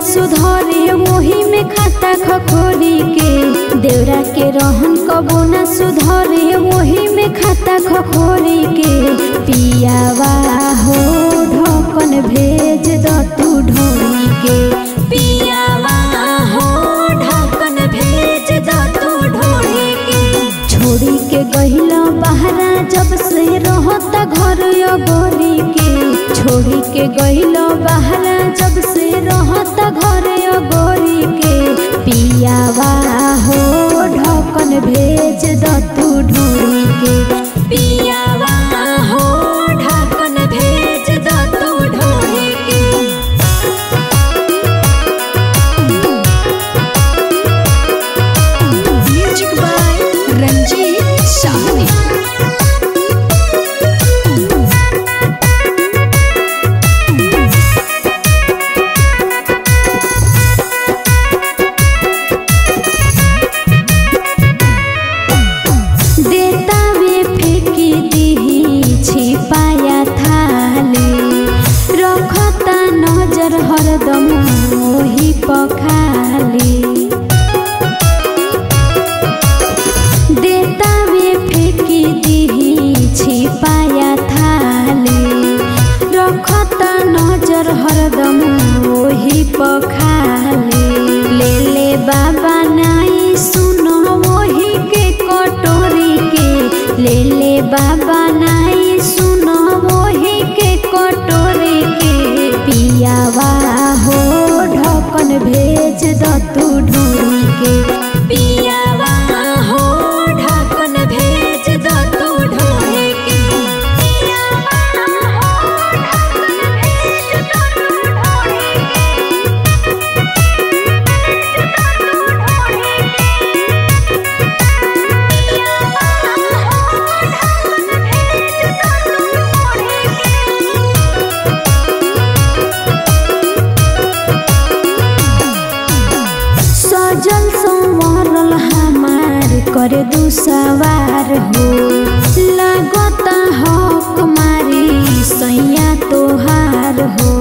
सुधरे वही में खाता खखोरी के देवरा के रहन कबो न सुधरे वही में खाता खखोरी के पियावा हो ढकन भेज द तू ढोरी के पियावा हो ढकन भेज द तू ढोरी के छोड़ी के गहिला बहरा जब से रहता घर गोरी के छोड़ी के गहिला बहरा जब से रहता घर गोरी के पियावा हो ढकन भेज द तू ढोरी के पियावा हो ढकन भेज द तू ढोरी के म्यूजिक बाय रंजीत साहनी देता वे फेंकी दीही छिपाया थाली रखता नजर हरदम ओही पखाली देता वे फेंकी दीही छिपाया थाली रखता नजर हरदम ओही पखाली ले ले बाबा नाई सुनो वही के कटोरी के ले ले बाबा नाई सुनो वही के कटोरी के पियावा हो ढकन भेज द तू ढोरी के पियावा हो ढकन भेज द तू ढोरी के पियावा हो ढकन भेज द तू ढोरी के सजल संवरल हमार करे दू सवार हो लागता हक मारी सैया तोहार हो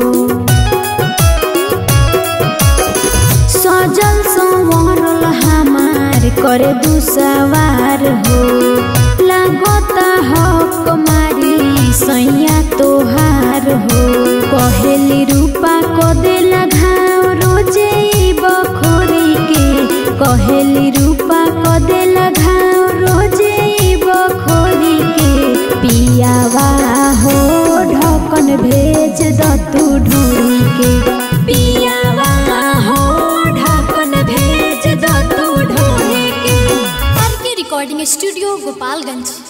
सजल संवरल हमार करे दू सवार हो लागता हक मारी सैया तोहार हो कहेली रूपा को देला घाव रोजे ई बखोरी के कहेली रूपा को देला घाव रोजे ई बखोरी के पियावा हो ढकन भेज द तू ढोरी के पियावा हो ढकन भेज द तू ढोरी के आर के रिकॉर्डिंग स्टूडियो गोपालगंज